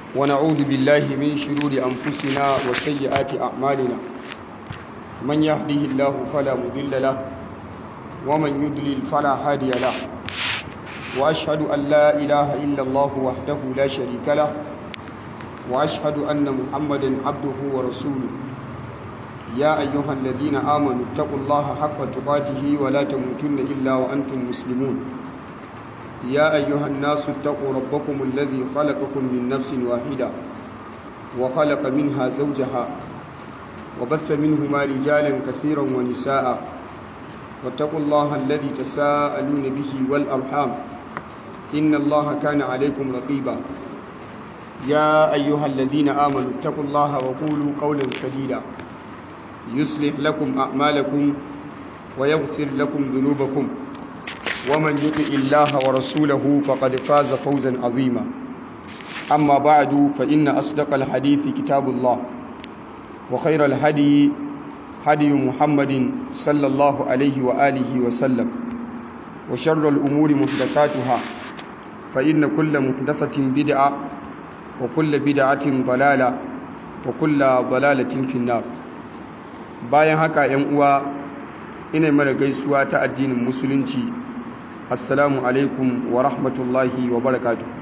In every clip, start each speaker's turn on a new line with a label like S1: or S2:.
S1: ونعوذ بالله من شرور أنفسنا وسيئات أعمالنا من يهده الله فلا مضل له ومن يضلل فلا هادي له وأشهد أن لا إله إلا الله وحده لا شريك له وأشهد أن محمدا عبده ورسوله يا أيها الذين آمنوا اتقوا الله حق تقاته ولا تموتن إلا وأنتم مسلمون يا أيها الناس اتقوا ربكم الذي خلقكم من نفس واحدة وخلق منها زوجها وبث منهما رجالا كثيرا ونساء واتقوا الله الذي تساءلون به والأرحام إن الله كان عليكم رقيبا يا أيها الذين آمنوا اتقوا الله وقولوا قولا سديدا يصلح لكم أعمالكم ويغفر لكم ذنوبكم ومن يطع الله ورسوله فقد فاز فوزا عظيما أما بعد فإن أصدق الحديث كتاب الله وخير الهدي هدي محمد صلى الله عليه وآله وسلم وشر الأمور محدثاتها فإن كل محدثة بدعة وكل بدعة ضلالة وكل ضلالة في النار bayan haka ‘yan uwa ina mara gaisuwa ta addinin musulunci assalamu alaikum wa rahmatullahi wa barakatuhu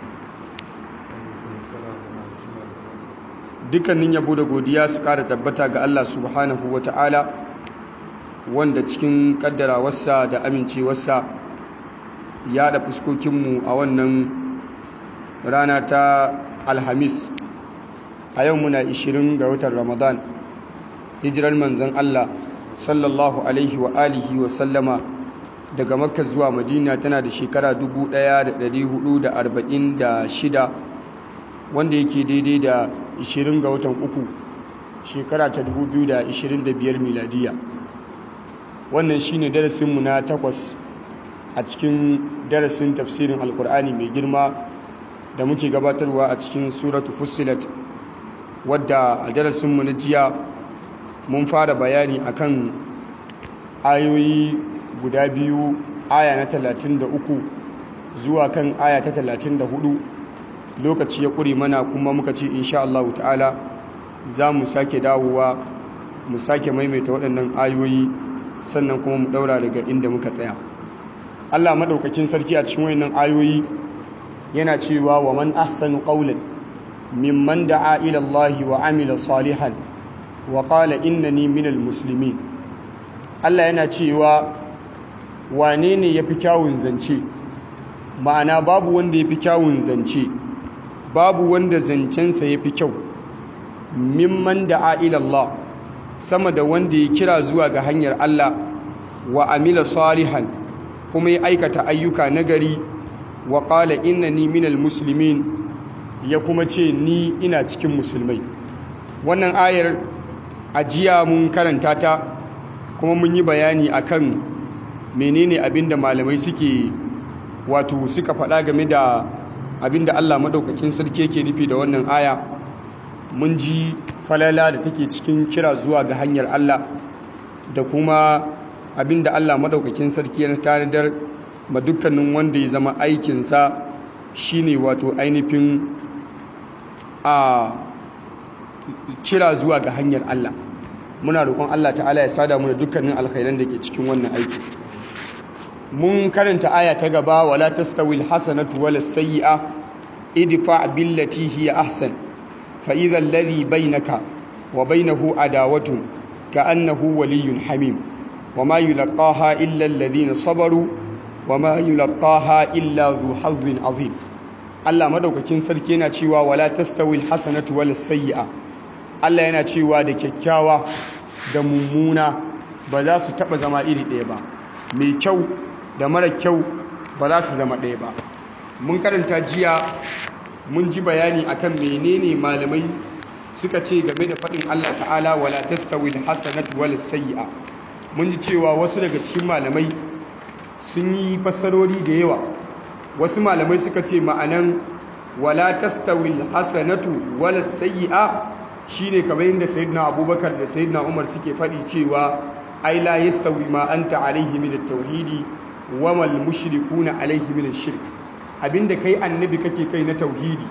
S1: dukkanin yabo da godiya su kara tabbata ga Allah subhanahu wa ta'ala wanda cikin kaddarawarsa da amincewarsa ya da fuskokinmu a wannan rana ta alhamis a yau muna 20 ga watan ramadan hijirar manzan Allah sallallahu alaihi wa alihi wa sallama daga makka zuwa madina tana da shekara 1446 wanda yake daidai da 20 ga watan uku shekara ta 2025 miladiya wannan shine darasinmu na takwas a cikin darasin tafsirin alkur'ani mai girma da muke gabatarwa a cikin suratu fussilat wadda a darasinmu na jiya mun fara bayani akan ayoyi guda biyu aya na 33 zuwa kan aya ta 34 lokaci ya ƙure mana kuma muka ce insha Allah ta'ala za mu sake dawowa mu sake maimaita waɗannan ayoyi sannan kuma mu ɗaura daga inda muka tsaya Allah maɗaukakin sarki a cikin wayannan ayoyi yana cewa wa man ahsanu qawlan mimman da'a ila Allah wa amila salihan wa qala innani minal muslimin Allah yana cewa wane ne yafi kyawun zance ma'ana babu wanda yafi kyawun zance babu wanda zancensa yafi kyau mimman da'a ila Allah sama da wanda ya kira zuwa ga hanyar Allah wa amila salihan kuma ya aikata ayyuka nagari wa qala innani minal muslimin ya kuma ce ni ina cikin musulmai wannan ayar ajiya mun karanta ta kuma mun yi bayani akan menene abinda malamai suke wato suka faɗa game da abinda Allah madaukakin sarki yake nufi da wannan aya mun ji falala da take cikin kira zuwa ga hanyar Allah da kuma abinda Allah madaukakin sarki ya tanadar ma dukkanin wanda ya zama aikinsa shine wato ainihin a kira zuwa ga hanyar Allah muna roƙon Allah ta'ala ya sada mu da dukkanin alkhairan da ke cikin wannan aiki mun karanta aya ta gaba wala tastawi alhasanatu wala sayyi'a idfa billati hiya ahsan fa idha alladhi bainaka wa bainahu adawatun ka'annahu waliyyun hamim wama yulqaha illa alladhina sabaru wama yulqaha illa dhu hazzin azim Allah madaukakin sarki yana cewa wala tastawi alhasanatu wala sayyi'a Allah yana cewa da kyakkyawa da mummuna ba za su taba zama iri ɗaya ba mai kyau da mara kyau ba za su zama ɗaya ba mun karanta jiya mun ji bayani akan menene malamai suka ce game da faɗin Allah ta'ala wala tastawi alhasanatu wala sayyi'a mun ji cewa wasu daga cikin malamai sun yi fassarori da yawa wasu malamai suka ce ma'anan wala tastawi alhasanatu wala sayyi'a shine kamar yadda sayyidina abubakar da sayyidina umar suke faɗi cewa ai la yastawi ma anta alaihi min at-tauhidi wa mal mushrikuna alaihi min ash-shirk abinda kai annabi kake kai na tauhidi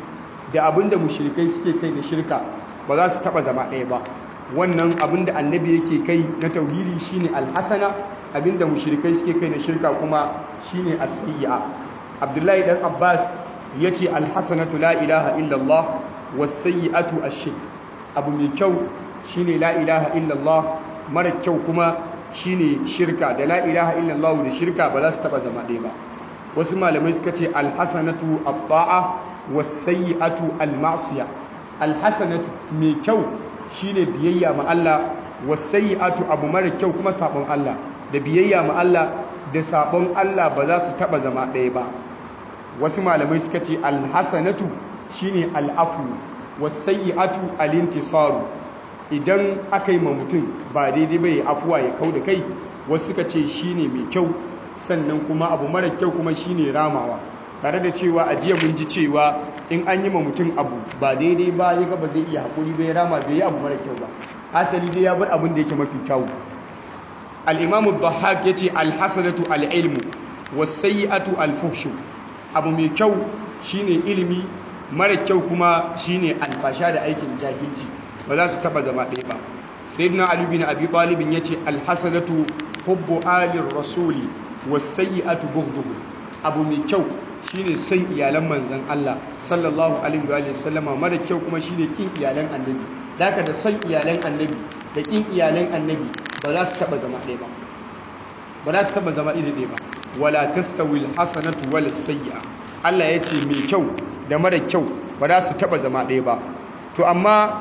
S1: da abin da mushrikai suke kai na shirka ba za su taba zama ɗaya ba wannan abin da annabi yake kai na tauhidi shine alhasana abin da mushrikai suke kai na shirka kuma shine as-sayyi'a abdullahi dan abbas yace alhasanatu la ilaha illallah was-sayyi'atu ash-shirk abu mai kyau shine la ilaha illallah mara kyau kuma shine shirka da la ilaha illallah da shirka ba za su taba zama ɗaya ba wasu malamai suka ce alhasanatu at-ta'a was-sayyi'atu al-ma'siya alhasanatu mai kyau shine biyayya ma Allah was-sayyi'atu abu mara kyau kuma sabon Allah da biyayya ma Allah da sabon Allah ba za su taba zama ɗaya ba wasu malamai suka ce alhasanatu shine al-afwu was-sayyi'atu al-intisaru idan aka yi ma mutum ba daidai bai afuwa ya kau da kai wasu suka ce shine mai kyau sannan kuma abu mara kyau kuma shine ramawa tare da cewa a jiya mun ji cewa in an yi ma mutum abu ba daidai ba ya ga ba zai iya haƙuri bai rama bai yi abu mara kyau ba asali dai ya bar abin da yake mafi kyau al-imam ad-dhahhak yace al-hasanatu al-ilmu was-sayyi'atu al-fuhshu abu mai kyau shine ilimi mara kyau kuma shine alfasha da aikin jahilci ba za su taba zama ɗaya ba sayyidina ali bin abi talib yace al-hasanatu hubbu ali rasuli was-sayyi'atu bughduhu abu mai kyau shine son iyalan manzan Allah sallallahu alaihi wa sallama mara kyau kuma shine kin iyalan annabi daga da son iyalan annabi da kin iyalan annabi ba za su taba zama ɗaya ba ba za su taba zama iri ɗaya ba wala tastawil hasanatu wal sayyi'a Allah ya ce mai kyau da mara kyau ba za su taba zama ɗaya ba to amma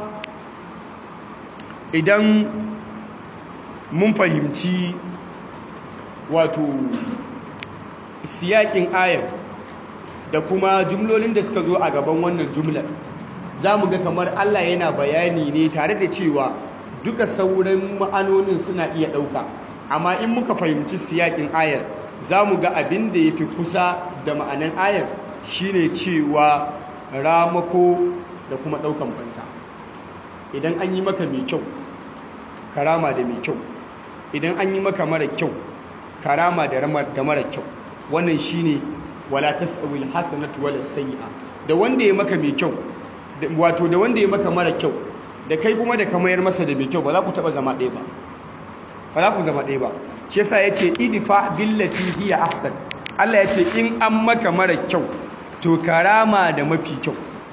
S1: idan mun fahimci wato siyakin ayar da kuma jumlolin da suka zo a gaban wannan jumlar za mu ga kamar Allah yana bayani ne tare da cewa duka sauran ma'anonin suna iya ɗauka amma in muka fahimci siyakin ayar za mu ga abin da ya fi kusa da ma'anan ayar shine cewa ramako da kuma ɗaukan fansa idan an yi maka mai kyau karama da mai kyau idan an yi maka mara kyau karama da mara kyau wannan shine wala tasawil hasanatu wala sayyi'a da wanda ya maka mai kyau wato da wanda ya maka mara kyau da kai kuma da ka mayar masa da mai kyau ba za ku taba zama ɗaya ba ba za ku zama ɗaya ba shi yasa yace idfa billati hiya ahsan Allah yace in an maka mara kyau to karama da mafi kyau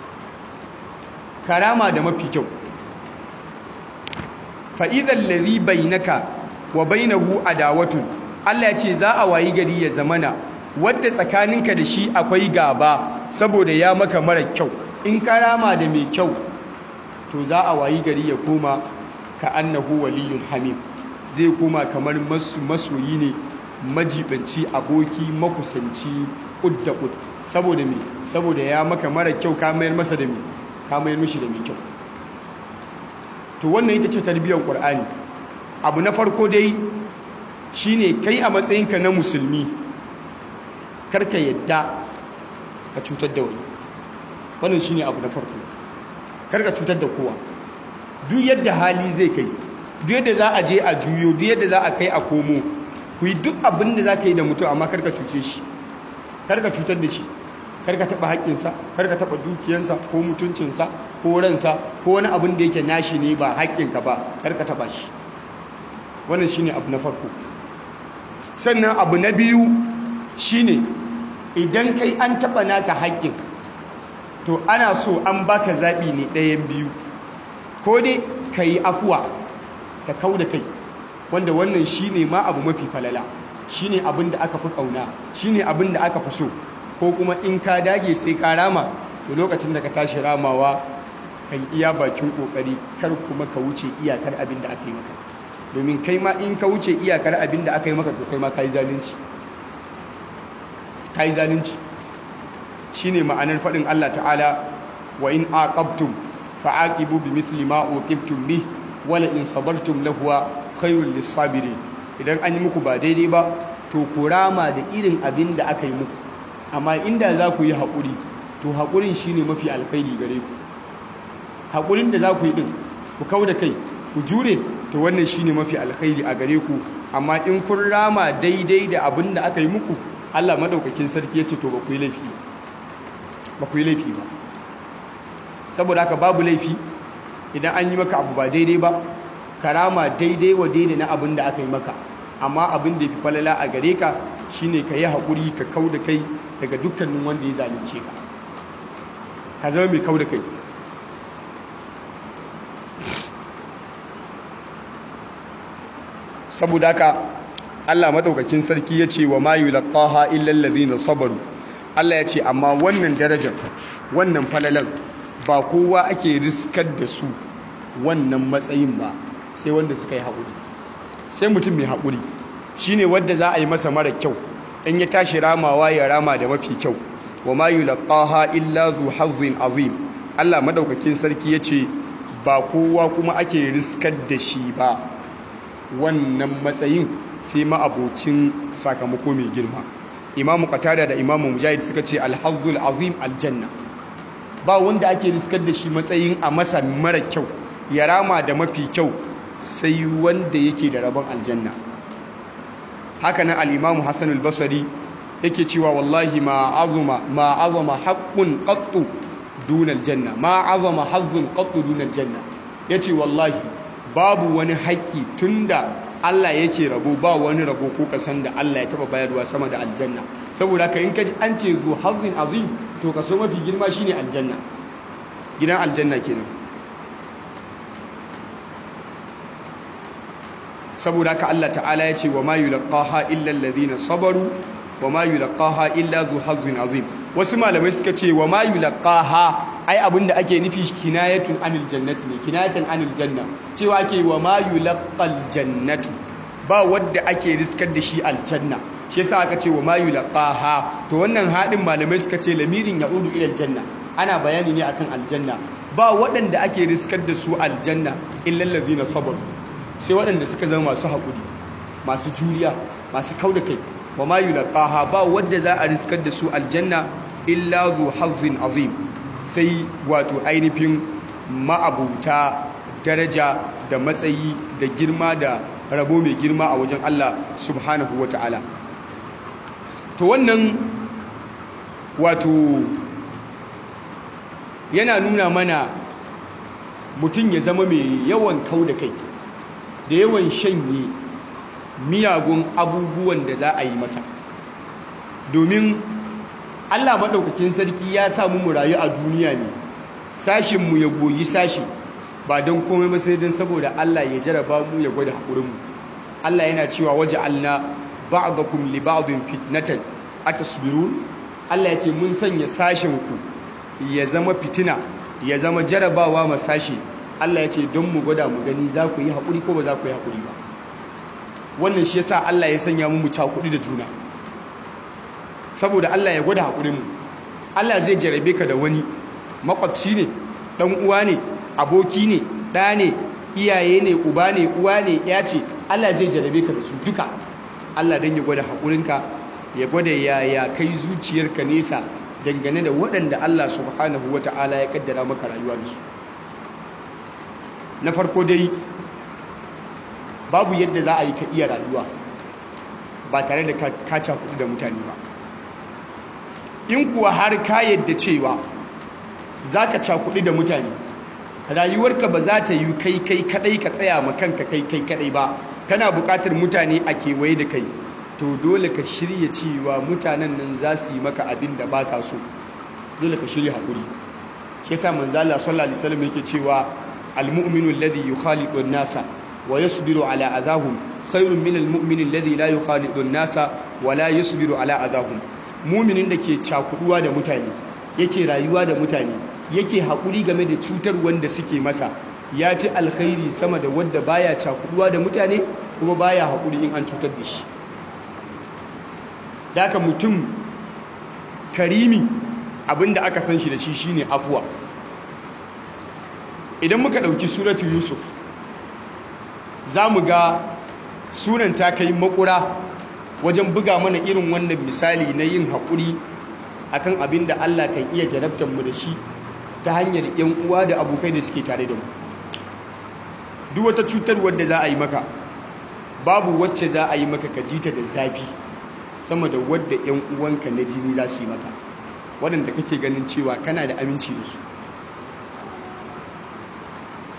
S1: karama da mafi kyau fa idhal ladhi bainaka wa bainahu adawatun Allah yace za a wayi gari ya zamana wadda tsakaninka da shi akwai gaba saboda ya maka mara kyau in karama da mai kyau to za a wayi gari ya koma ka annahu waliyun hamim zai koma kamar masoyi ne majibanci aboki makusanci kud da kud saboda me saboda ya maka mara kyau ka mayar masa da me ka mayar mishi da mai kyau to wannan ita ce tarbiyyar qur'ani abu na farko dai shine kai a matsayinka na musulmi karka yadda ka cutar da wani wannan shine abu na farko karka cutar da kowa duk yadda hali zai kai duk yadda za a je a juyo duk yadda za a kai a komo ku yi duk abin da za ka yi da mutum amma karka cuce shi karka cutar da shi karka taɓa haƙƙinsa karka taɓa dukiyansa ko mutuncinsa ko ransa ko wani abin da yake nashi ne ba haƙƙinka ba karka taɓa shi wannan shine abu na farko sannan abu na biyu shine idan kai an taɓa naka haƙƙin to ana so an baka zaɓi ne ɗayan biyu ko dai ka yi afuwa ka kau da kai wanda wannan shine ma abu mafi falala shine abin da aka fi ƙauna shine abin da aka fi so ko kuma in ka dage sai ka rama to lokacin da ka tashi ramawa ka yi iya bakin ƙoƙari kar kuma ka wuce iyakar abin da aka yi maka domin kai ma in ka wuce iyakar abin da aka yi maka to kai ma ka yi zalunci ka yi zalunci shi ne ma'anar faɗin Allah ta'ala wa in aqabtum fa'aqibu bi mithli ma uqibtum bi wala in sabartum lahuwa khairul lisabirin idan an yi muku ba daidai ba to ku rama da irin abin da aka yi muku amma inda za ku yi haƙuri to haƙurin shine mafi alkhairi gare ku haƙurin da za ku yi din ku kau da kai ku jure to wannan shine mafi alkhairi a gare ku amma in kun rama daidai da abin da aka yi muku Allah madaukakin sarki ya ce to ba ku yi laifi ba ku yi laifi ba saboda haka babu laifi idan an yi maka abu ba daidai ba karama daidai wa daidai na abin da aka yi maka amma abin da ya fi falala a gare ka shine ka yi haƙuri ka kau da kai daga dukkanin wanda ya zalunce ka ka zama mai kau da kai saboda haka Allah madaukakin sarki ya ce wa ma yulqaha illa alladhina sabaru Allah ya ce amma wannan darajar wannan falalan ba kowa ake riskar da su wannan matsayin ba sai wanda suka yi haƙuri sai mutum mai haƙuri shine wanda za a yi masa mara kyau in ya tashi ramawa ya rama da mafi kyau wa ma yulqaha illa zu hazzin azim Allah madaukakin sarki ya ce ba kowa kuma ake riskar da shi ba wannan matsayin sai ma'abocin sakamako mai girma imamu qatada da imamu mujahid suka ce alhazzul azim aljanna ba wanda ake riskar da shi matsayin a masa mara kyau ya rama da mafi kyau sai wanda yake da rabon aljanna haka nan al-imamu hasan al-basri yake cewa wallahi ma azuma ma azama haqqun qattu dun aljanna ma azama hazzun qattu dun aljanna yace wallahi babu wani haƙƙi tunda Allah yake rabo ba wani rabo ko kasan da Allah ya taba bayarwa sama da aljanna saboda ka in kaji an ce zu hazzin azim to kaso mafi girma shine aljanna gidan aljanna kenan saboda ka Allah ta'ala ya ce wa ma yulqaha illa alladhina sabaru wa ma yulqaha illa zu hazzin azim wasu malamai suka ce wa ma yulqaha ai abinda ake nufi kinayatun anil jannati ne kinayatan anil janna cewa ake wa ma yulqal jannatu ba wadda ake riskar da shi aljanna shi yasa aka ce wa ma yulqaha to wannan hadin malamai suka ce lamirin yaudu ila aljanna ana bayani ne akan aljanna ba waɗanda ake riskar da su aljanna illa allazina sabaru sai waɗanda suka zama masu haƙuri masu juriya masu kauda kai wa ma yulqaha ba wadda za a riskar da su aljanna illa zu hazzin azim sai wato ainihin ma'abuta daraja da matsayi da girma da rabo mai girma a wajen Allah subhanahu wa ta'ala to wannan wato yana nuna mana mutum ya zama mai yawan kau da kai da yawan shanye miyagun abubuwan da za a yi masa domin Allah maɗaukakin sarki ya samu mu rayu a duniya ne sashinmu ya goyi sashi ba don komai ba sai don saboda Allah ya jaraba mu ya gwada haƙurinmu Allah yana cewa waje alna ba'dakum li ba'din fitnatan atasbirun Allah ya ce mun sanya sashinku ya zama fitina ya zama jarabawa ma sashi Allah ya ce don mu gwada mu gani za ku yi haƙuri ko ba za ku yi haƙuri ba wannan shi yasa Allah ya sanya mu mu cakuɗi da juna saboda Allah ya gwada haƙurinmu Allah zai jarabe ka da wani makwabci ne ɗan uwa ne aboki ne ɗa ne iyaye ne uba ne uwa ne ya ce Allah zai jarabe ka da su duka Allah don ya gwada haƙurinka ya gwada yaya kai zuciyarka nesa dangane da waɗanda Allah subhanahu wa ta'ala ya kaddara maka rayuwa da su na farko dai babu yadda za a yi ka iya rayuwa ba tare da ka cakudu da mutane ba in kuwa har ka yadda cewa za ka cakudu da mutane rayuwarka ba za ta yi kai kai kadai ka tsaya ma kanka kai kai kadai ba kana bukatar mutane a kewaye da kai to dole ka shirya cewa mutanen nan za su yi maka abin da baka so dole ka shirya hakuri shi yasa manzo Allah sallallahu alaihi wasallam yake cewa almu'minu alladhi yukhaliqu an-nasa wa yasbiru ala adahum khairun min almu'min alladhi la yukhaliqu an-nasa wa la yasbiru ala adahum mu'minin da ke cakuduwa da mutane yake rayuwa da mutane yake haƙuri game da cutar wanda suke masa ya fi alkhairi sama da wadda baya cakuduwa da mutane kuma baya haƙuri in an cutar da shi daga mutum karimi abinda aka san shi da shi shine afuwa idan muka ɗauki suratu yusuf za mu ga sunan ta kai makura wajen buga mana irin wannan misali na yin haƙuri akan abin da Allah kan iya jarabtar mu da shi ta hanyar yan uwa da abokai da suke tare da mu duk wata cutar wadda za a yi maka babu wacce za a yi maka ka jita da zafi sama da wadda yan uwanka na jini za su yi maka waɗanda kake ganin cewa kana da aminci da su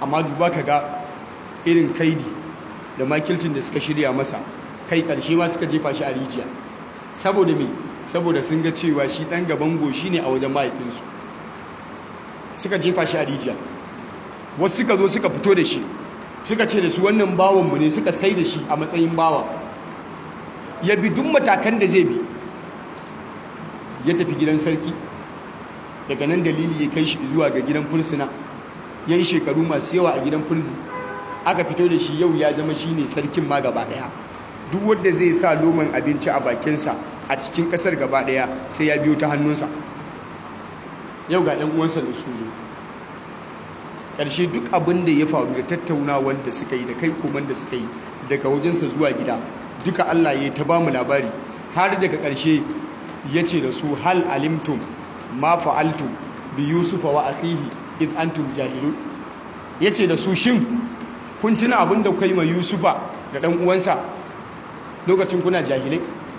S1: amma duba ka ga irin kaidi da makilcin da suka shirya masa kai karshe ma suka jefa shi a rijiya saboda me saboda sun ga cewa shi dan gaban goshi ne a wajen mahaifinsu suka jefa shi a rijiya wasu suka zo suka fito da shi suka ce da su wannan bawanmu ne suka sai da shi a matsayin bawa ya bi duk matakan da zai bi ya tafi gidan sarki daga nan dalili ya kai shi zuwa ga gidan fursuna ya yi shekaru masu yawa a gidan furzi aka fito da shi yau ya zama shi ne sarkin ma gaba ɗaya duk wanda zai sa loman abinci a bakinsa a cikin ƙasar gaba ɗaya sai ya biyo ta hannunsa yau ga ɗan uwansa da su zo ƙarshe duk abin da ya faru da tattaunawar da suka yi da kai koman da suka yi daga wajensa zuwa gida duka Allah ya ta ba mu labari har daga ƙarshe ya ce da su hal alimtum ma fa'altum bi yusufa wa akhihi id antum jahilun ya ce da su shin kun tuna abin da kai mai yusufa da ɗan uwansa lokacin kuna jahilai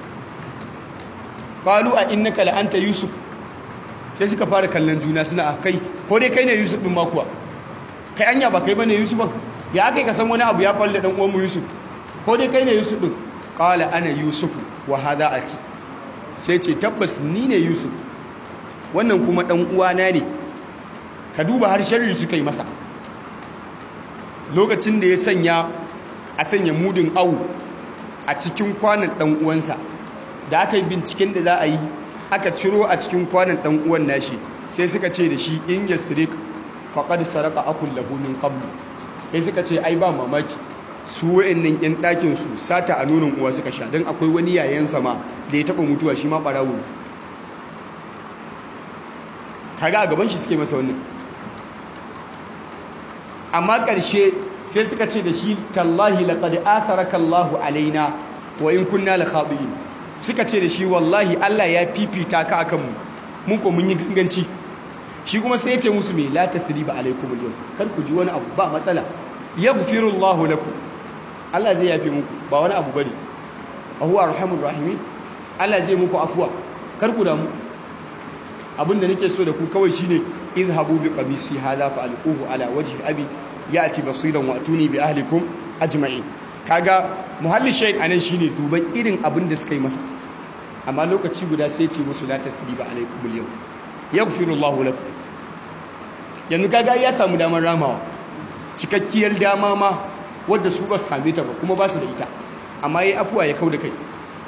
S1: qalu a innaka la anta yusuf sai suka fara kallon juna suna kai ko dai kai ne yusuf din ma kuwa kai anya ba kai bane yusuf ya kai ka san wani abu ya falle dan uwan mu yusuf ko dai kai ne yusuf din qala ana yusuf wa hadha akhi sai ce tabbas ni ne yusuf wannan kuma dan uwana ne ka duba har sharri suka yi masa lokacin da ya sanya a sanya mudin awu a cikin kwanan dan uwansa da aka yi binciken da za a yi aka ciro a cikin kwanan dan uwan nashi sai suka ce da shi in yasrik faqad saraka akul lahu min qablu sai suka ce ai ba mamaki su wayannan yan ɗakin su sata a nonon uwa suka sha dan akwai wani yayan sama da ya taba mutuwa shi ma barawo kaga a gaban shi suke masa wannan amma ƙarshe sai suka ce da shi tallahi laqad atharaka Allahu alaina wa in kunna la khadi'in suka ce da shi wallahi Allah ya fifita ka akan mu mun ko mun yi ganganci shi kuma sai ya ce musu me la tathriba alaikum al kar ku ji wani abu ba matsala yaghfiru Allahu lakum Allah zai yafe muku ba wani abu bane huwa arhamur rahimin Allah zai muku afuwa kar ku damu abinda nake so da ku kawai shine izhabu bi qamisi hadha fa alquhu ala wajhi abi yati basiran wa atuni bi ahlikum ajma'in kaga muhalli shayd anan shine duban irin abin da suka yi masa amma lokaci guda sai ce musu la tasriba alaikum al-yawm yaghfiru Allahu lakum yanzu kaga ya samu damar ramawa cikakkiyar dama ma wadda su ba su same ta ba kuma ba su da ita amma yayi afuwa ya kauda kai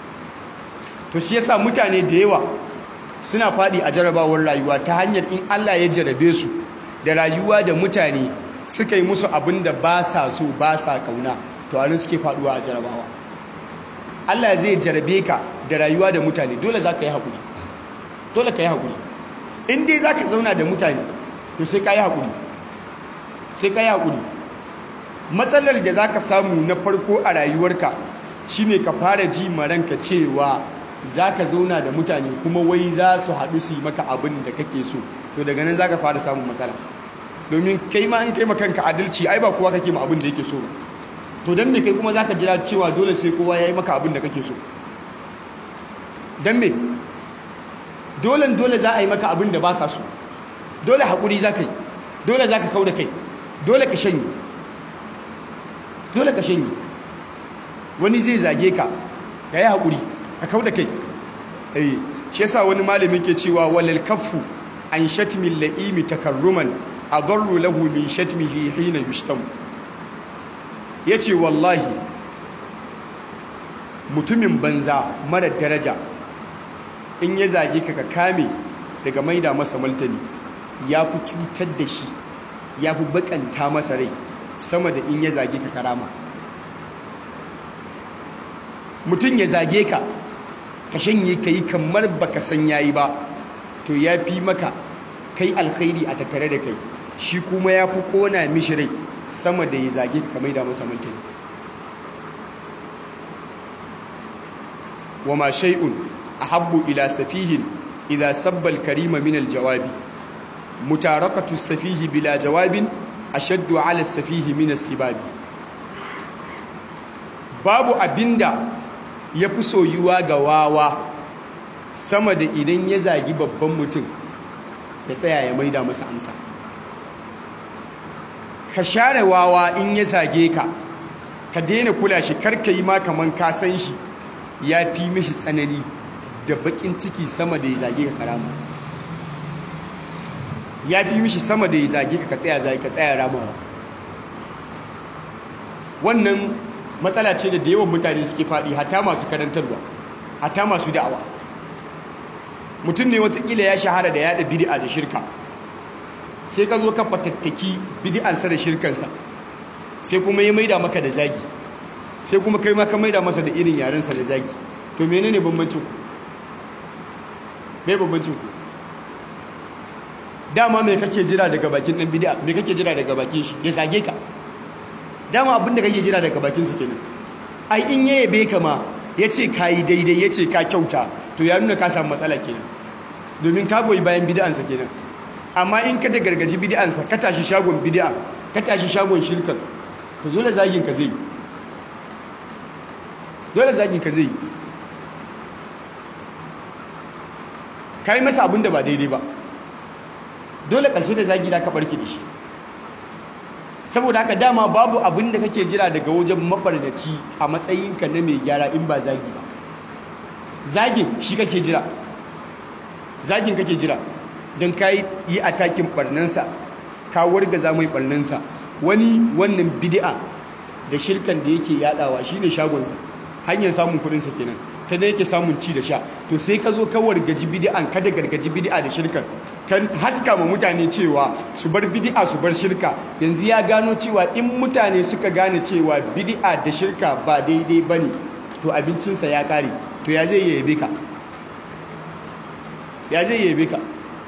S1: to shi yasa mutane da yawa suna faɗi a jarabawar rayuwa ta hanyar in Allah ya jarabe su da rayuwa da mutane suka yi musu abin da ba sa so ba sa kauna to anan suke faɗuwa a jarabawa Allah zai jarabe ka da rayuwa da mutane dole za ka yi haƙuri dole ka yi haƙuri in dai za ka zauna da mutane to sai ka yi haƙuri sai ka yi haƙuri matsalar da za ka samu na farko a rayuwarka shine ka fara ji maranka cewa za ka zauna da mutane kuma wai za su haɗu su yi maka abin da kake so to daga nan za ka fara samun matsala domin kai ma an kai kanka adalci ai ba kowa kake ma abin da yake so to don me kai kuma za ka jira cewa dole sai kowa ya yi maka abin da kake so don me dole dole za a yi maka abin da baka so dole haƙuri za ka yi dole za ka kau da kai dole ka shanye dole ka shanye wani zai zage ka ka yi haƙuri ka kau da kai eh shi yasa wani malami ke cewa walal kaffu an shatmi la'imi takarruman adarru lahu min shatmihi hina yushtam yace wallahi mutumin banza mara daraja in ya zage ka ka kame daga maida masa maltani ya fi cutar da shi ya fi bakanta masa rai sama da in ya zage ka karama mutum ya zage ka ka shanye ka yi kamar baka san yayi ba to ya fi maka kai alkhairi a tattare da kai shi kuma ya fi kona mishi rai sama da ya zage ka kamar da masa mantani wa ma shay'un ahabbu ila safihin idza sabba al-karima min al-jawabi mutarakatu as-safihi bila jawabin ashaddu ala as-safihi min as-sibabi babu abinda ya fi soyuwa ga wawa sama da idan ya zagi babban mutum ya tsaya ya maida masa amsa ka share wawa in ya zage ka ka daina kula shi karka yi ma kaman ka san shi ya fi mishi tsanani da bakin ciki sama da ya zage ka karama ya fi mishi sama da ya zage ka ka tsaya zage ka tsaya ramawa wannan matsala ce da da yawan mutane suke faɗi hata masu karantarwa hata masu da'awa mutum ne watakila ya shahara da yada bid'a da shirka sai ka zo ka fatattaki bid'ansa da shirkansa sai kuma ya maida maka da zagi sai kuma kai ma ka maida masa da irin yarensa da zagi to menene bambancin ku me bambancin ku dama me kake jira daga bakin dan bid'a me kake jira daga bakin shi ya zage ka dama abin da kake jira daga bakin su kenan ai in ya yabe ka ma yace kai daidai yace ka kyauta to ya nuna ka samu matsala kenan domin ka goyi bayan bid'ansa kenan amma in ka da gargaji bid'ansa ka tashi shagon bid'a ka tashi shagon shirkan to dole zagin ka zai dole zagin ka zai kai masa abin da ba daidai ba dole ƙarshe da zagi da ka barke da shi saboda haka dama babu abin da kake jira daga wajen mabarnaci a matsayinka na mai gyara in ba zagi ba zagin shi kake jira zagin kake jira don ka yi atakin barnansa ka wargaza mai barnansa wani wannan bid'a da shirkan da yake yadawa shine shagonsa hanyar samun kudinsa kenan ta da yake samun ci da sha to sai ka zo ka wargaji bid'an ka da gargaji bid'a da shirkan kan haska ma mutane cewa su bar bid'a su bar shirka yanzu ya gano cewa in mutane suka gane cewa bid'a da shirka ba daidai bane to abincinsa ya kare to ya zai yabe ka ya zai yabe ka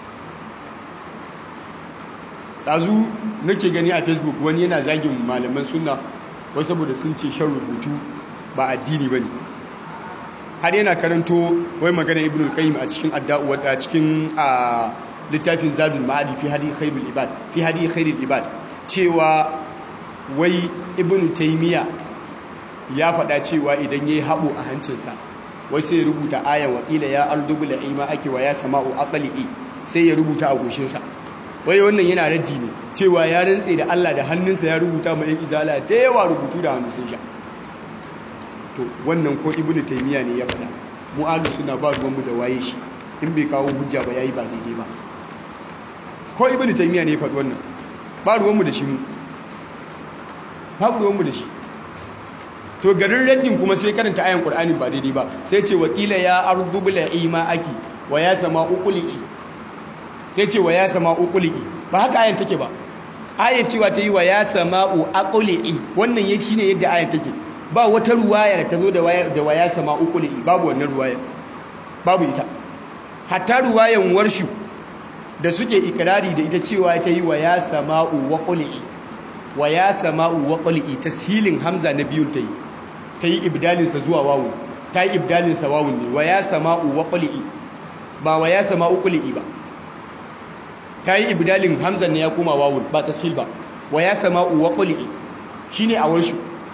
S1: ɗazu nake gani a facebook wani yana zagin malaman sunna wai saboda sun ce shan rubutu ba addini ba ne har yana karanto wai magana ibn al-qayyim a cikin adda'u a cikin a littafin zadul ma'adi fi hadi khairul ibad fi hadi khairul ibad cewa wai ibn taymiya ya faɗa cewa idan yayi haɓo a hancinsa wai sai ya rubuta ayan waƙila ya aldubul ima ake wa ya sama'u aqli sai ya rubuta a goshinsa wai wannan yana raddi ne cewa ya rantse da Allah da hannunsa ya rubuta mai izala da yawa rubutu da hannu sun sha to wannan ko ibnu taymiya ne ya faɗa mu ahlus sunna ba ruwan mu da waye shi in bai kawo hujja ba yayi ba daidai ba ko ibnu taymiya ne ya faɗi wannan ba ruwan mu da shi mu ba ruwan mu da shi to garin raddin kuma sai karanta ayan qur'ani ba daidai ba sai ce waqila ya ardu bil ima aki wa ya sama uquli sai ce wa ya sama uquli ba haka ayan take ba ayan cewa ta yi wa ya sama'u aquli wannan ya shine yadda ayan take ba wata ruwaya da ta zo da wa ya sama uquli babu wannan ruwaya babu ita hatta ruwayan warshu da suke ikirari da ita cewa ta yi wa ya sama'u waquli wa ya sama'u waquli tashilin hamza na biyun ta yi ta yi ibdalinsa zuwa wawun ta yi ibdalinsa wawun ne wa ya sama'u waquli ba wa ya sama'u quli ba ta yi ibdalin hamzan ne ya koma wawun ba tashil ba wa ya sama'u waquli shine a warshu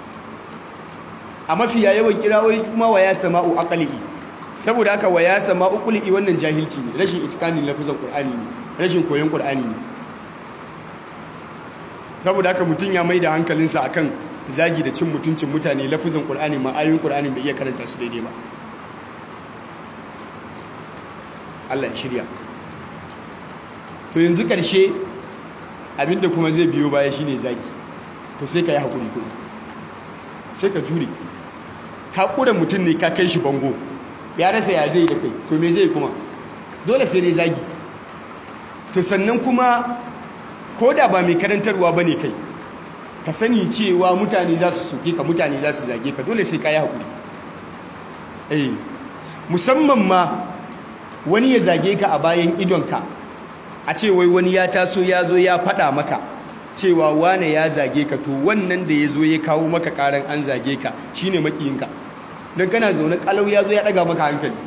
S1: a mafiya yawan kirawoyi kuma wa ya sama'u aqli saboda haka wa ya sama'u quli wannan jahilci ne rashin itikanin lafazin qur'ani ne rashin koyon qur'ani ne saboda haka mutum ya mai da hankalinsa akan zagi da cin mutuncin mutane lafazin qur'ani ma ayoyin qur'ani bai iya karanta su daidai ba Allah ya shirya to yanzu karshe abinda kuma zai biyo baya shine zagi to sai ka yi hakuri kuma sai ka jure ka kura mutum ne ka kai shi bango ya rasa ya zai da kai to me zai kuma dole sai dai zagi to sannan kuma ko da ba mai karantarwa ba ne kai ka sani cewa mutane za su soke ka mutane za su zage ka dole sai ka yi haƙuri eh musamman ma wani ya zage ka a bayan idonka a ce wai wani ya taso ya zo ya faɗa maka cewa wane ya zage ka to wannan da ya zo ya kawo maka ƙaran an zage ka shine makiyinka don kana zaune ƙalau ya zo ya ɗaga maka hankali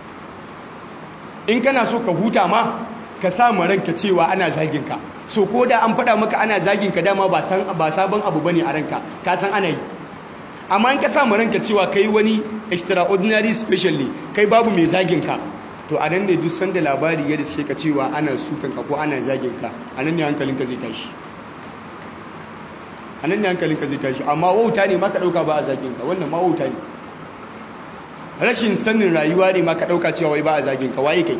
S1: in kana so ka huta ma ka samu ranka cewa ana zagin ka so ko da an faɗa maka ana zagin ka dama ba sabon abu bane a ranka ka san ana yi amma in ka samu ranka cewa kai wani extraordinary special ne kai babu mai zagin ka to a nan ne duk sanda labari ya riske ka cewa ana sukan ka ko ana zagin ka a nan ne hankalinka zai tashi anan ne hankalinka zai tashi amma wauta ne ma ka dauka ba a zagin ka wannan ma wauta ne rashin sanin rayuwa ne ma ka dauka cewa wai ba a zagin ka waye kai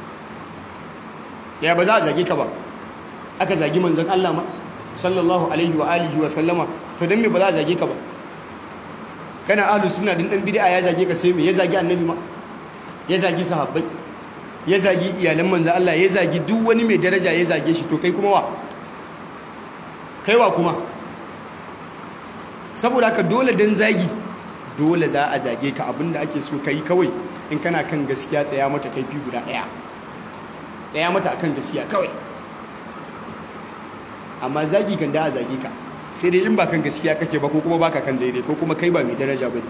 S1: ya ba za a zage ka ba aka zagi manzon Allah ma sallallahu alaihi wa alihi wa sallama to dan me ba za a zage ka ba kana ahlus sunna din dan bid'a ya zage ka sai me ya zagi annabi ma ya zagi sahabbai ya zagi iyalan manzon Allah ya zagi duk wani mai daraja ya zage shi to kai kuma wa kai wa kuma saboda haka dole dan zagi dole za a zage ka abinda ake so kai kawai in kana kan gaskiya tsaya mata kaifi guda daya tsaya mata akan gaskiya kawai amma zagi kan da a zage ka sai dai in ba kan gaskiya kake ba ko kuma baka kan daidai ko kuma kai ba mai daraja bane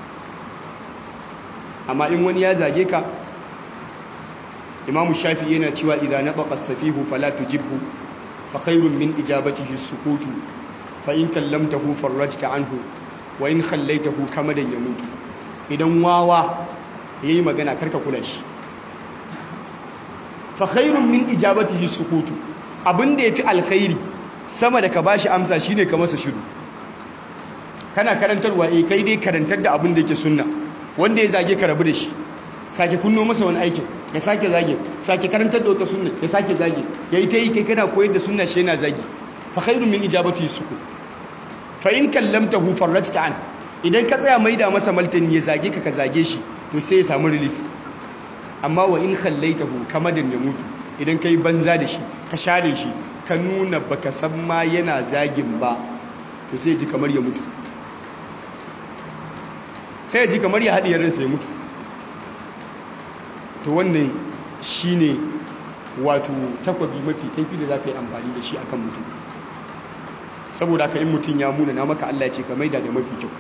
S1: amma in wani ya zage ka Imam Shafi yana cewa idza nataqa as-safihu fala tujibhu fa khairun min ijabatihi as-sukutu fa in kallamtahu farajta anhu wa in khallaitahu kamadan yamutu idan wawa yayi magana karka kula shi fa khairun min ijabatihi as-sukutu abinda yafi alkhairi sama da ka bashi amsa shine ka masa shiru kana karantarwa eh kai dai karantar da abin da yake sunna wanda ya zage ka rabu da shi sake kunno masa wani aikin ya sake zage sake karantar da wata sunna ya sake zage yayi ta yi kai kana koyar da sunna shi yana zage fa khairun min ijabati sukut fa in kallamtahu farajta an idan ka tsaya maida masa maltani ya zage ka ka zage shi to sai ya samu relief amma wa in khallaitahu kamadan ya mutu idan kai banza da shi ka share shi ka nuna baka san ma yana zagin ba to sai ji kamar ya mutu sai ji kamar ya haɗiyar ransa ya mutu to wannan shine wato takwabi mafi kaifi da za ka yi amfani da shi akan mutum saboda ka in mutum ya muna na maka Allah ce ka maida da mafi kyau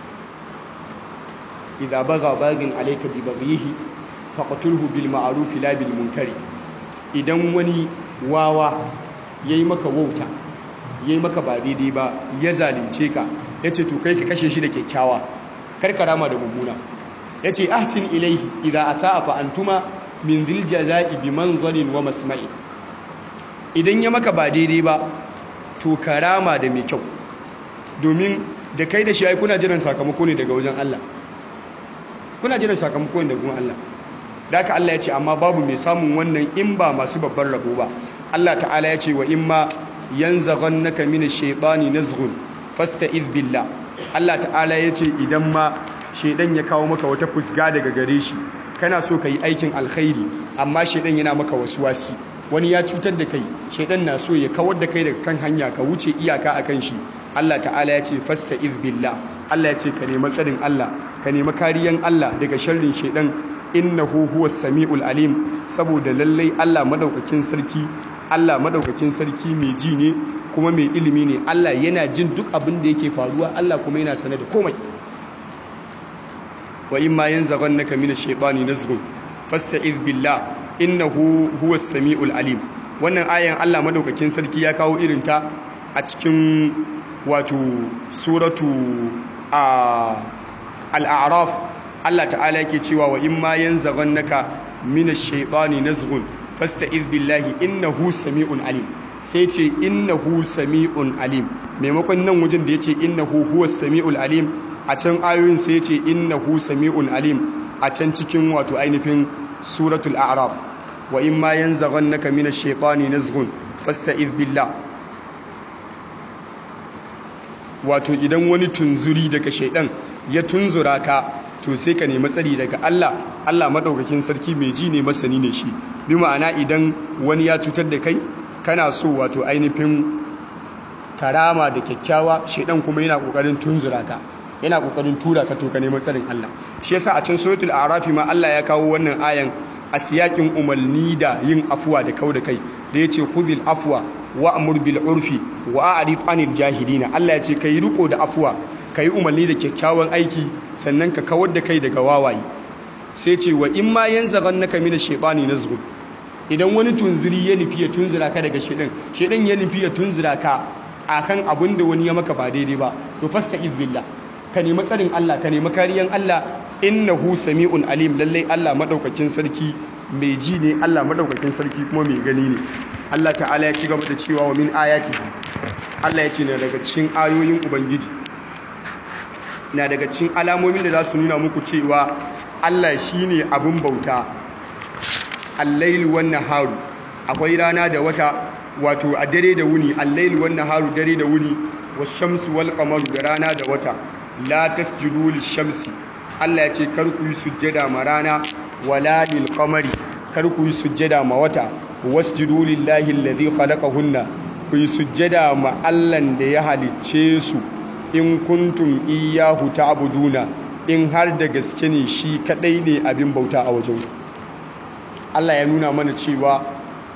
S1: idza baga bagin alayka bi baghihi faqtulhu bil ma'ruf la bil munkari idan wani wawa yayi maka wauta yayi maka ba daidai ba ya zalunce ka yace to kai ka kashe shi da kyakkyawa kar ka rama da mummuna yace ahsin ilaihi idza asaa fa antuma min dhil jazaa'i bi manzarin wa masma'i idan ya maka ba daidai ba to karama da mai kyau domin da kai da shi ai kuna jiran sakamako ne daga wajen Allah kuna jiran sakamako ne daga wajen Allah da haka Allah ya ce amma babu mai samun wannan in ba masu babban rabo ba Allah ta'ala ya ce wa imma yanzaghannaka minash shaitani nazghun fasta'iz billah Allah ta'ala ya ce idan ma shaidan ya kawo maka wata fusga daga gare shi kana so ka yi aikin alkhairi amma shaidan yana maka wasu wasi wani ya cutar da kai shaidan na so ya kawar da kai daga kan hanya ka wuce iyaka akan shi Allah ta'ala ya ce fasta'iz billah Allah ya ce ka nemi tsarin Allah ka nemi kariyan Allah daga sharrin shaidan innahu huwas samiul alim saboda lallai Allah madaukakin sarki Allah madaukakin sarki mai ji ne kuma mai ilimi ne Allah yana jin duk abin da yake faruwa Allah kuma yana sane da komai wa in ma yanzaghannaka minash shaitani nazghun fasta'iz billah innahu huwas samiul alim wannan ayan Allah madaukakin sarki ya kawo irin ta a cikin wato suratu al-a'raf Allah ta'ala yake cewa wa in ma yanzaghannaka minash shaitani nazghun fasta'iz billahi innahu sami'un alim sai ce innahu sami'un alim maimakon nan wajen da yace innahu huwas sami'ul alim a can ayoyin sai yace innahu sami'un alim a can cikin wato ainihin suratul a'raf wa in ma yanzaghannaka minash shaitani nazghun fasta'iz billah wato idan wani tunzuri daga shaidan ya tunzura ka to sai ka nemi tsari daga Allah Allah madaukakin sarki mai ji ne masani ne shi bi ma'ana idan wani ya cutar da kai kana so wato ainihin karama da kyakkyawa shedan kuma yana kokarin tunzura ka yana kokarin tura ka to ka nemi tsarin Allah shi yasa a cikin suratul a'raf ma Allah ya kawo wannan ayan a siyakin umarni da yin afuwa da kau da kai da yace khudhil afwa wa'mur bil urfi wa a'rid anil jahilina Allah ya ce kai riko da afuwa kai umarni da kyakkyawan aiki sannan ka kawar da kai daga wawaye sai ce wa in ma yanzaghannaka minash shaitani nazghun idan wani tunzuri ya nufi ya tunzura ka daga shedan shedan ya nufi ya tunzura ka akan abin da wani ya maka ba daidai ba to fasta'iz billah ka nemi tsarin Allah ka nemi kariyan Allah innahu sami'un alim lallai Allah madaukakin sarki mai ji ne Allah madaukakin sarki kuma mai gani ne Allah ta'ala ya ci gaba da cewa wa min ayati Allah ya ce na daga cikin ayoyin ubangiji na daga cikin alamomin da za su nuna muku cewa Allah shine abin bauta al-lail wan naharu akwai rana da wata wato a dare da wuni al-lail wan naharu dare da wuni wash-shamsu wal qamaru da rana da wata la tasjudu lish-shamsi Allah ya ce kar ku yi sujjada ma rana wala lil qamari kar ku yi sujjada ma wata wasjudu lillahi alladhi khalaqahunna ku yi sujjada ma Allahn da ya halicce su in kuntum iyyahu ta'buduna in har da gaske ne shi kadai ne abin bauta a wajen Allah ya nuna mana cewa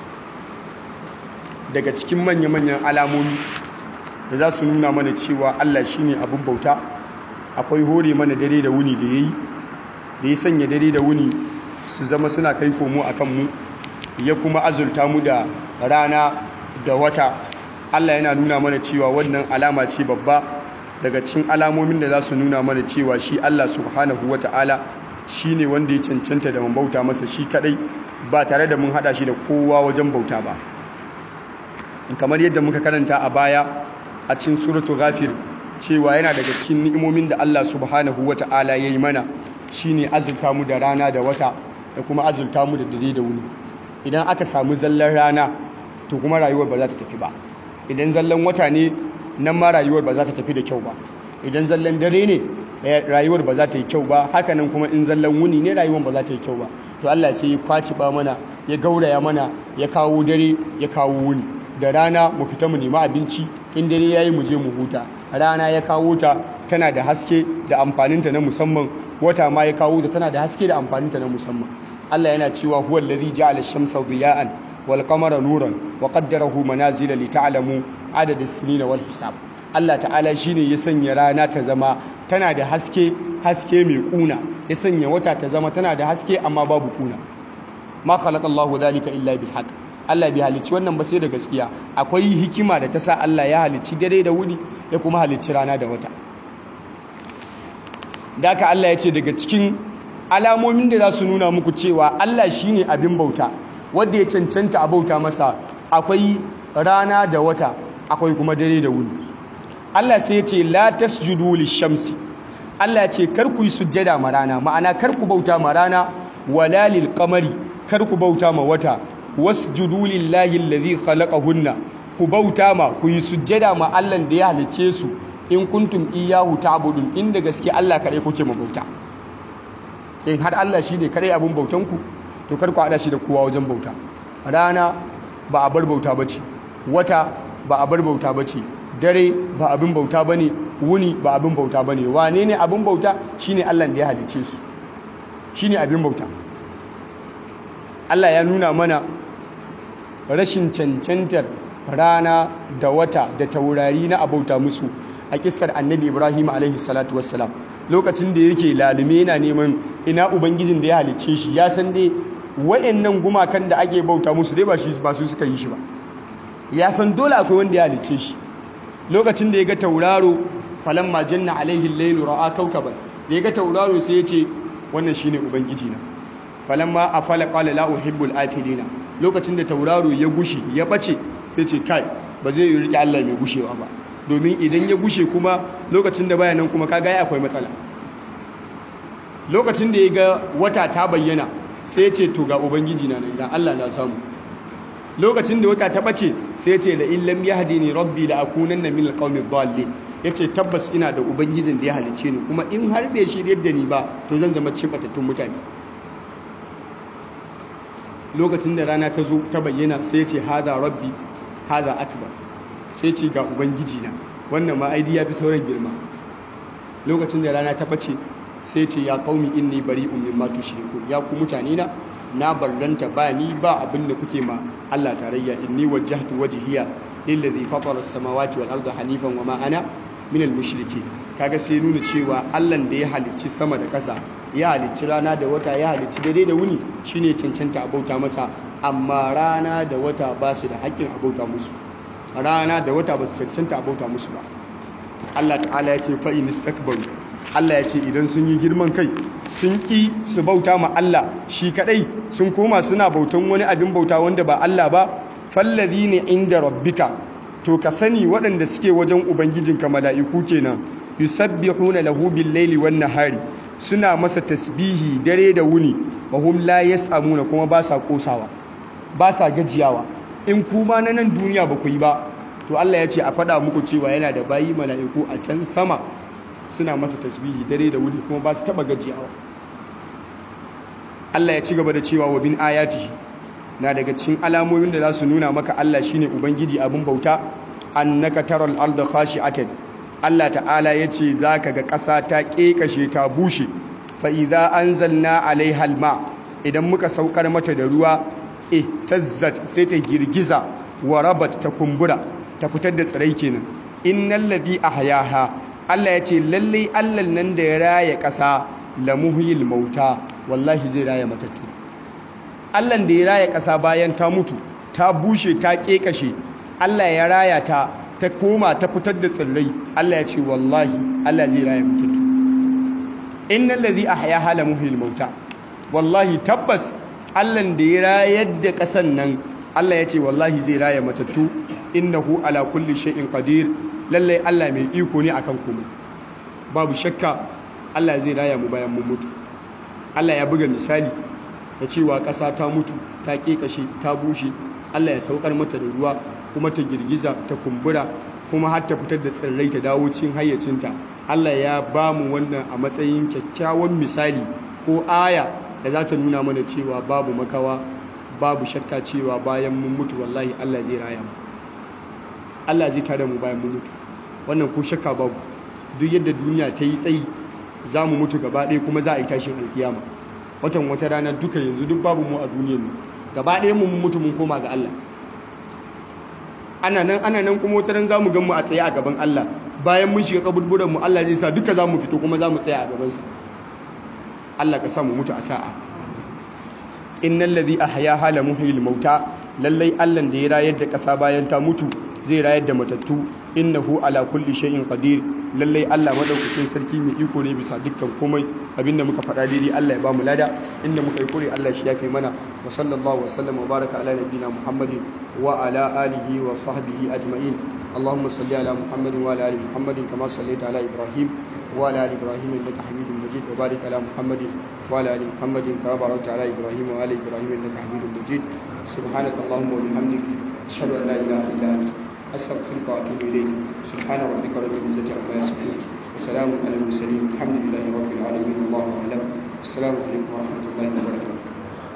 S1: daga cikin manya-manyan alamomi da za su nuna mana cewa Allah shine abin bauta akwai hore mana dare da wuni da yayi da ya sanya dare da wuni su zama suna kai komo akan mu ya kuma azulta mu da rana da wata Allah yana nuna mana cewa wannan alama ce babba daga cikin alamomin da za su nuna mana cewa shi Allah subhanahu wata'ala shi ne wanda ya cancanta da bauta masa shi kadai ba tare da mun hada shi da kowa wajen bauta ba kamar yadda muka karanta a baya a cikin suratu ghafir cewa yana daga cikin ni'imomin da Allah subhanahu wata'ala ya yi mana shine azulta mu da rana da wata da kuma azulta mu da dare da wuni idan aka samu zallan rana to kuma rayuwar ba za ta tafi ba idan zallan wata ne nan ma rayuwar ba za ta tafi da kyau ba idan zallan dare ne rayuwar ba za ta yi kyau ba hakanan kuma in zallan wuni ne rayuwar ba za ta yi kyau ba to Allah sai ya kwaci ba mana ya gauraya mana ya kawo dare ya kawo wuni da rana mu fita mu nemi abinci in dare yayi mu je mu huta rana ya kawo ta tana da haske da amfaninta na musamman wata ma ya kawo ta tana da haske da amfaninta na musamman Allah yana cewa huwa allazi ja'ala ash-shamsa diya'an wal qamara nuran wa qaddarahu manazila li ta'lamu adad as-sinina wal hisab Allah ta'ala shine ya sanya rana ta zama tana da haske haske mai kuna ya sanya wata ta zama tana da haske amma babu kuna ma khalaqallahu dhalika illa bil haqq Allah bai halicci wannan ba sai da gaskiya akwai hikima da ta sa Allah ya halicci dare da wuni ya kuma halicci rana da wata daka Allah ya ce daga cikin alamomin da za su nuna muku cewa Allah shine abin bauta wanda ya cancanta a bauta masa akwai rana da wata akwai kuma dare da wuni Allah sai ya ce la tasjudu lishamsi Allah ya ce kar ku yi sujjada ma rana ma'ana kar ku bauta ma rana wala lil qamari kar ku bauta ma wata wasjudu lillahi allazi khalaqahunna ku bauta ma ku yi sujjada ma Allah da ya halice su in kuntum iyyahu ta'budun inda gaske Allah kare kuke ma bauta in har Allah shine kare abun bautan ku to kar ku hada shi da kowa wajen bauta rana ba a bar bauta bace wata ba a bar bauta bace dare ba abin bauta bane wuni ba abin bauta bane wane ne abin bauta shine Allah da ya halice su shine abin bauta Allah ya nuna mana rashin cancantar rana da wata da taurari na abauta musu a kissar annabi Ibrahim alaihi salatu wassalam lokacin da yake lalume yana neman ina ubangijin da ya halicce shi ya san dai wayannan gumakan da ake bauta musu dai ba shi ba su suka yi shi ba ya san dole akwai wanda ya halicce shi lokacin da ya ga tauraro falamma janna alaihi al-lailu ra'a kawkaban da ya ga tauraro sai ya ce wannan shine ubangiji na falamma afala qala la uhibbul afilina lokacin da tauraro ya gushe ya bace sai ce kai ba zai yi rike Allah mai gushewa ba domin idan ya gushe kuma lokacin da baya nan kuma kaga ya akwai matsala lokacin da ya ga wata ta bayyana sai ya ce to ga ubangiji na nan ga Allah na samu lokacin da wata ta bace sai ya ce la illam yahdini rabbi la akunanna min alqawmi dhallin yace tabbas ina da ubangijin da ya halice ni kuma in har bai shiryar da ni ba to zan zama cikin batattun mutane lokacin da rana ta zo ta bayyana sai ce haza rabbi haza akbar sai ce ga ubangiji na wannan ma aidi ya fi sauran girma lokacin da rana ta bace sai ce ya qaumi inni bari'un mimma tushrikun ya ku mutane na na barranta ba ni ba abin da kuke ma Allah tarayya inni wajjahtu wajhiya lillazi fatara as-samawati wal arda hanifan wa ma ana min al-mushrikeen kaga sai nuna cewa Allah da ya halicci sama da ƙasa ya halicci rana da wata ya halicci dare da wuni shine cancanta a bauta masa amma rana da wata ba su da haƙƙin a bauta musu rana da wata ba su cancanta a bauta musu ba Allah ta'ala ya ce fa in istakbaru Allah ya ce idan sun yi girman kai sun ki su bauta ma Allah shi kadai sun koma suna bautan wani abin bauta wanda ba Allah ba fallazina inda rabbika to ka sani waɗanda suke wajen ubangijinka mala'iku kenan yusabbihuna lahu bil laili wan nahari suna masa tasbihi dare da wuni wa hum la yasamuna kuma ba sa kosawa ba sa gajiyawa in kuma na nan duniya ba ku yi ba to Allah ya ce a faɗa muku cewa yana da bayi mala'iku a can sama suna masa tasbihi dare da wuni kuma ba su taɓa gajiyawa Allah ya ci gaba da cewa wa bin ayatihi na daga cikin alamomin da za su nuna maka Allah shine ubangiji abin bauta annaka taral arda khashi'atan Allah ta'ala yace zaka ga ƙasa ta kekashe ta bushe fa idza anzalna alaiha alma idan muka saukar mata da ruwa eh tazzat sai ta girgiza wa rabat ta kumbura ta fitar da tsirai kenan innal ladhi ahyaha Allah yace lalle Allah nan da ya raya ƙasa lamuhyil mauta wallahi zai raya matattu Allah da ya raya ƙasa bayan ta mutu ta bushe ta ƙeƙashe Allah ya raya ta ta koma ta fitar da tsirrai Allah ya ce wallahi Allah zai raya matattu innal ladhi ahyaha la muhyil mauta wallahi tabbas Allah da ya rayar da ƙasan nan Allah ya ce wallahi zai raya matattu innahu ala kulli shay'in qadir lalle Allah mai iko ne akan komai babu shakka Allah zai raya mu bayan mun mutu Allah ya buga misali da cewa ƙasa ta mutu ta ƙeƙashe ta bushe Allah ya saukar mata da ruwa kuma ta girgiza ta kumbura kuma har ta fitar da tsirrai ta dawo cikin hayyacinta Allah ya ba mu wannan a matsayin kyakkyawan misali ko aya da za ta nuna mana cewa babu makawa babu shakka cewa bayan mun mutu wallahi Allah zai raya mu Allah zai tare mu bayan mun mutu wannan ko shakka babu duk yadda duniya ta yi tsayi za mu mutu gaba ɗaya kuma za a yi tashin alkiyama watan wata rana duka yanzu duk babu mu a duniyar nan gaba ɗaya mun mutu mun koma ga Allah ana nan ana nan kuma wata ran za mu gan mu a tsaye a gaban Allah bayan mun shiga kaburburan mu Allah zai sa duka za mu fito kuma za mu tsaya a gabansa Allah ka sa mu mutu a sa'a innal ladhi ahyaha la muhyil mauta lallai Allah da ya rayar da ƙasa bayan ta mutu zai rayar da matattu innahu ala kulli shay'in qadir lallai Allah madaukakin sarki mai iko ne bisa dukkan komai abinda muka faɗa daidai Allah ya bamu lada inda muka yi kure Allah shi ya kai mana wa sallallahu wa sallam wa baraka ala nabiyina Muhammadin wa ala alihi wa sahbihi ajma'in اللهم صل على محمد وعلى ال محمد كما صليت على ابراهيم وعلى ال ابراهيم انك حميد مجيد وبارك على محمد وعلى ال محمد كما باركت على ابراهيم وعلى ابراهيم انك حميد مجيد سبحانك اللهم وبحمدك اشهد ان لا اله الا انت استغفرك واتوب اليك سبحان ربك رب العزه عما يصفون وسلام على المرسلين الحمد لله رب العالمين الله اعلم السلام عليكم ورحمه الله وبركاته